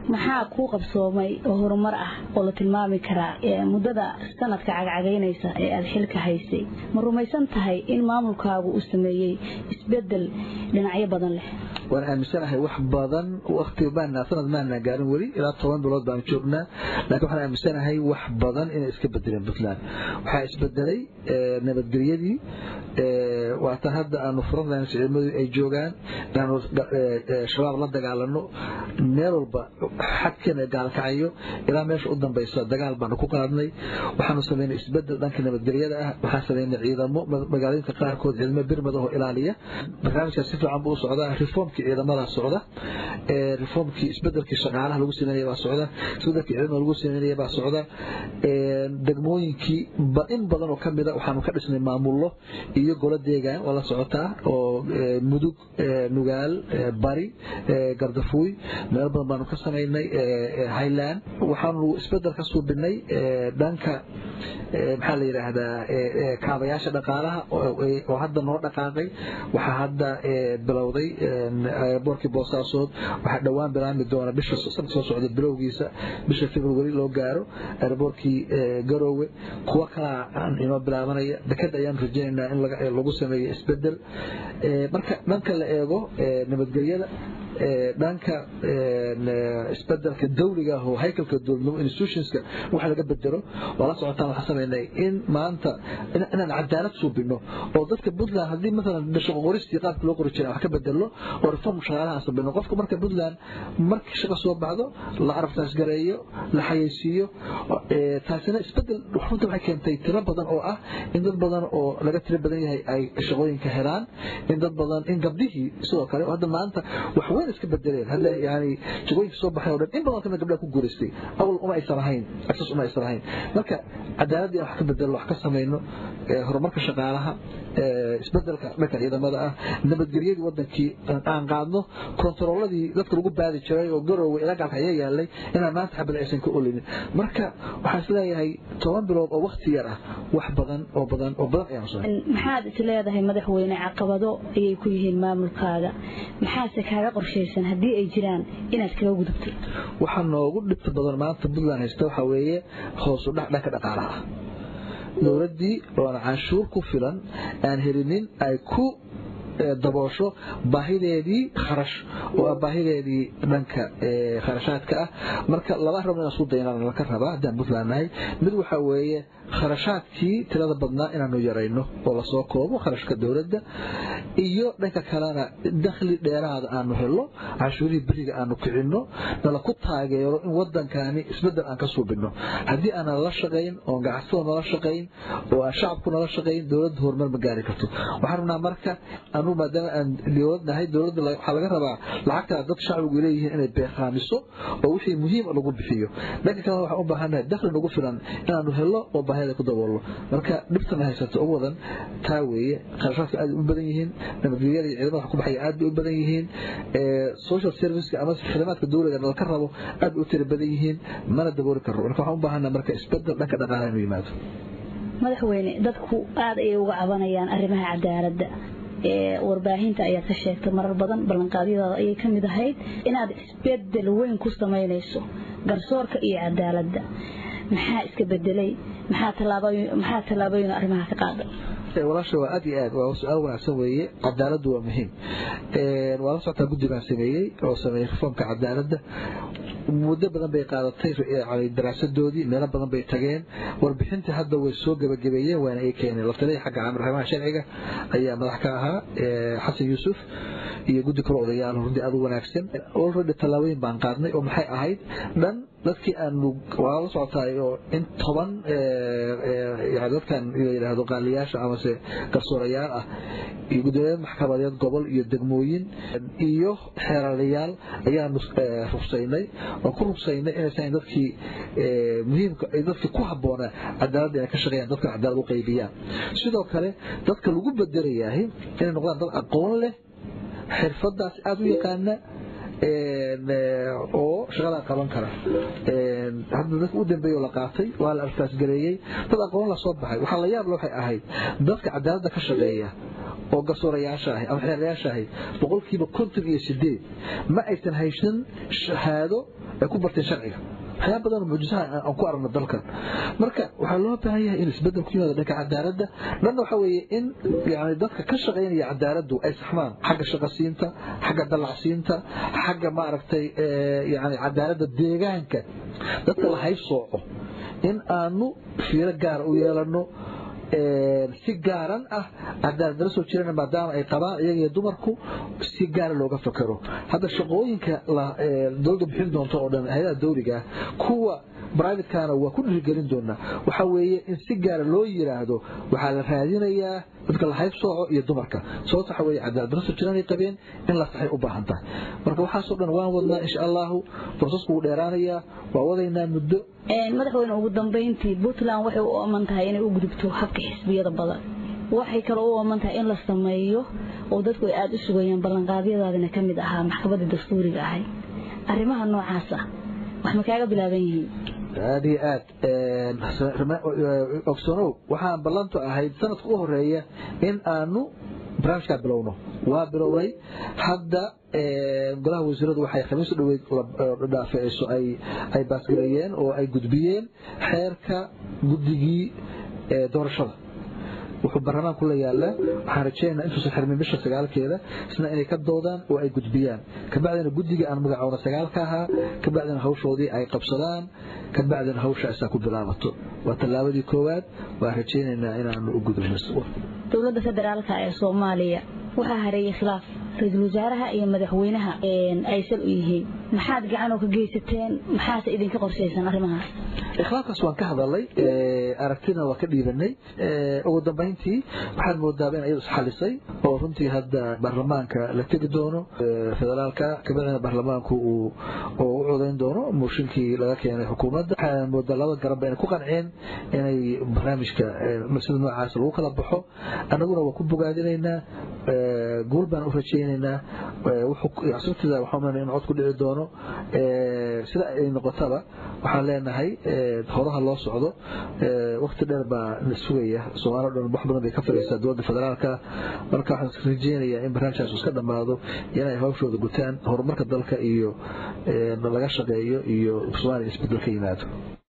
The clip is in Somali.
maxaa kuu qabsoomay oo horumar ah oo la tilmaami karaa muddada sanadka cagcagaynaysa ee aada xilka haysay ma rumaysan tahay in maamulkaagu uu sameeyey isbedel dhinacyo badan leh waan aaminsanahay wax badan waqti maana sanad maana gaarin weli ilaa toban bilood baan joognaa laakiin waxaan aaminsanahay wax badan inay iska bedeleen puntland waxaa isbedelay nabadgelyadii waatan hadda aanu furanlayn ciidamadu ay joogaan inaanu shabaab la dagaalano meel walba xadkeena gaalkacayo ilaa meesha u dambaysa dagaal baanu ku qaadnay waxaanu samaynay isbedel dhanka nabadgelyada ah waxaan samaynay ciidamo magaalooyinka qaarkood ciidamo birmad oo ilaaliya barnaamijkaas si fiican buu u socdaa reformkii ciidamada socda reformkii isbedelkii shaqaalaha lagu sameynaya baa socda isbedelkii ciidamada lagu sameynaya baa socda degmooyinkii in badan oo ka mida waxaanu ka dhisnay maamullo iyo golo deegaan oo la socotaa oo mudug nugaal bari gardafuuy meel badan baanu ka samaynay highland waxaanu isbedel ka suubinay dhanka maxaa la yidhaahdaa kaabayaasha dhaqaalaha oo hadda noo dhaqaaqay waxaa hadda bilowday boorkii boosaasood waxaa dhowaan bilaami doona bisha sanad soo socda bilowgiisa bisha february loo gaaro airboorkii garoowe kuwa kalaa inoo bilaabanaya dekada ayaan rajaynaynaa in lagu sameeyo isbedel marka dhanka la eego nabadgelyada dhanka isbedelka dawliga ah oo haykalka dowladnimo institutionska wax laga bedelo waa la socotaan waxaan samaynay in maanta inaan cadaalad suubino oo dadka puntland haddii maalan shaqo qoristii qaabka loo qori jiray wax ka bedelno oo reform shaqaalaha sabino qofka marka puntland markii shaqo soo baxdo la aragtaas gareeyo la xayeysiiyo taasina isbedel runta waxay keentay tiro badan oo ah in dad badan oo laga tiro badan yahay ay shaqooyinka helaan in dad badan in gabdhihii sidoo kale hadda maanta wax weyn iska bedeleen hadda yani shaqooyinka soo baxay oo dhan in badan kamid gabdhaha ku guulaystay awal uma aysan lahayn access uma aysan lahayn marka cadaaladii wax ka bedelno wax ka samayno horumarka shaqaalaha isbedelka dhanka ciidamada ah nabadgelyadii wadankii aan qaadno kontarooladii dadka lagu baadi jiray oo garoowe ilaa gaalka ayaa yaalay inaan maanta xabad aysan ka olinin marka waxaan isleeyahay toban bilood oo wakti yar ah wax badan oo badan oo badan ayaan soo maxaad is leedahay madaxweyne caqabado ayay ku yihiin maamulkaaga maxaase kaaga qorshaysan haddii ay jiraan inaad kaga gudubto waxaa noogu dhibta badan maanta puntland haysta waxaa weeye hoosu dhac dhanka dhaqaalaha ah dowladdii oona canshuur ku filan aan helinin ay ku daboosho baahideedii kharash oo ah baahideedii dhanka kharashaadka ah marka laba rabno inaan isku daynaan laka rabaa haddaan puntland nahay mid waxaa weeye kharashaadkii tirada badnaa inaanu yarayno oo lasoo koobo kharashka dowladda iyo dhanka kalena dakhli dheeraada aanu helo canshuurihii beriga aanu kicinno nala ku taageero in wadankani isbedel aan ka suubino haddii aanan la shaqayn oon ganacsado nala shaqayn oo aan shacabku nala shaqayn dowladda horumar ma gaari karto waxaan rabnaa marka anu maadaama aan dowlad nahay dowladda waxaa laga rabaa lacagtaa dad shacbigu leeyihiin inay beeqaamiso oo wixii muhiim lagu bixiyo dhanka kalena waxaan u baahannahay dakhli nagu filan inaanu helo oo baahida ku daboolno marka dhibtana haysato ugu wadan taa weeye kharashaadka aad u badan yihiin nabadgelyada iyo ciidamada wax ku baxaya aad bay u badan yihiin social serviceka ama khidamaadka dowladda nalka rabo aad bay u tira badan yihiin mana dabooli karno marka waxaan u baahannaha marka isbedel dhanka dhaqaalaha inuu yimaado madaxweyne dadku aad ayay uga cabanayaan arrimaha cadaaladda warbaahinta ayaad ka sheegtay marar badan ballanqaadyadaada ayay ka mid ahayd inaad isbedel weyn ku samaynayso garsoorka iyo cadaaladda maxaa iska bedelay maxaa tallaabooyin arrimaha ka qaaday walaasha waa aad iyo aad waa su-aal wanaagsan weeye cadaaladdu waa muhiim waa la socotaa guddi baan sameeyey oo sameeyey reformka cadaaladda muddo badan bay qaadatay daraasadoodii meelo badan bay tageen warbixintii hadda way soo gebagabeeyeen waana ay keeneen latalaya xagga arrimaha sharciga ayaa madax ka ahaa xasan yuusuf iyo guddi kale odayaal runtii aad u wanaagsan already tallaabooyin baan qaadnay oo maxay ahayd dhan dadkii aanu waa la socotaay oo in toban dadkan la yidhaahdo qaaliyaasha amase garsoorayaal ah iyo guddoomiyaad maxkamadeed gobol iyo degmooyin iyo xeeralayaal ayaanu rugsaynay oo ku rugsaynay inaysan dadkii muhiimka dadkii ku habboonaa cadaaladda inay ka shaqeeyaan dadka cadaalad u qaybiyaan sidoo kale dadka lagu bedelayahay inay noqdaan dad aqoon leh xirfadaas aada u yaqaana oo shaqadaa qaban kara hadda dadka u dambeeya la qaatay waa la artaasgareeyey dad aqoon la soo baxay waxaa la yaab le waxay ahayd dadka cadaaladda ka shaqeeya oo garsoorayaasha ahi ama xeerayaasha ahi boqolkiiba konton iyo sideed ma aysan haysan shahaado ay ku barteen sharciga waxyaaba badan mucjisaha aan ku aragno dalkan marka waxaa loo baahan yahay in isbedel ku yimaado dhanka cadaaladda dhanna waxa weeye in yani dadka ka shaqaynaya cadaaladdu ay saxmaan xagga shaqasiinta xagga dallacsiinta xagga maaragtay yani cadaaladda deegaanka dadka la haysooco in aanu fiiro gaara u yeelano si gaaran ah cadaaladala soo jirana maadaama ay qabaan iyaga iyo dumarku si gaara looga fakero hadda shaqooyinka dowladda bixin doonto oo dhan hay-adaha dawliga ah kuwa brivatekana waa ku dhiirigelin doonaa waxaa weeye in si gaara loo yiraahdo waxaa la raadinayaa dadka la haybsooco iyo dumarka sababta waxa weeye cadaaladala soo jiranay qabeen in la saxay u baahan tahay marka waxaasoo dhan waan wadnaa insha allahu broseesku wuu dheeraanayaa waa wadaynaa muddo madaxweyne ugu dambeyntii puntland waxay u ooman tahay inay u gudubto habka xisbiyada badan waxay kaloo u ooman tahay in la sameeyo oo dadku ay aada u sugayaan ballanqaadyadaadina ka mid ahaa maxkamadda dastuuriga ahay arrimaha noocaas ah wax ma kaaga bilaaban yihiin aad iyo aad ogsanow waxaan ballantu ahayd sanadka u horeeya in aanu barnaamijkaa bilowno waa bilownay hadda golaha wasiiradu waxay khamiis u dhaweyd dhaafeeyso ay baasgareeyeen oo ay gudbiyeen xeerka guddigii doorashada wuxuu baarlamaanku la yaalaa waxaan rajeynaa intuusan xirmin bisha sagaalkeeda isna inay ka doodaan oo ay gudbiyaan kabacdina guddiga aan magacoona sagaalka ahaa kabacdina hawshoodii ay qabsadaan kabacdina hawsha isaa ku bilaabato waa tallaabadii koowaad waan rajeynaynaa inaanu u gudubno dowladda federaalka ee soomaaliya waxaa hareeyay khilaaf ra-iisul wasaaraha iyo madaxweynaha ay sal u yihiin maxaad gacanoo ka geysateen maxaase idinka qorshaysan arrimahaas ikhlaafkaas waan ka hadalay aragtina waa ka dhiibanay ugu dambayntii waxaad moodaaba in iyadu isxalisay oo runtii hadda baarlamaanka la tegi doono federaalka kabacdina baarlamaanku uu u codayn doono mooshinkii laga keenay xukuumadda waxaa moodaa laba garabba inay ku qanceen inay barnaamijka sida noocaas lagu kala baxo annaguna waa ku bogaadinaynaa guul baan u rajaynaynaa sabtida waxaan in cod ku dhici doono sida ay noqotaba waxaan leenahay horaha loo socdo wakti dheer baa la sugaya soomaalio dhan wax badan bay ka fadhiisaa dowladda federaalka marka waxaan rajeynayaa in barnaamijkaas iska dhammaado inay hawshooda gutaan horumarka dalka iyo laga shaqeeyo iyo soomaaliya isbedel ka yimaado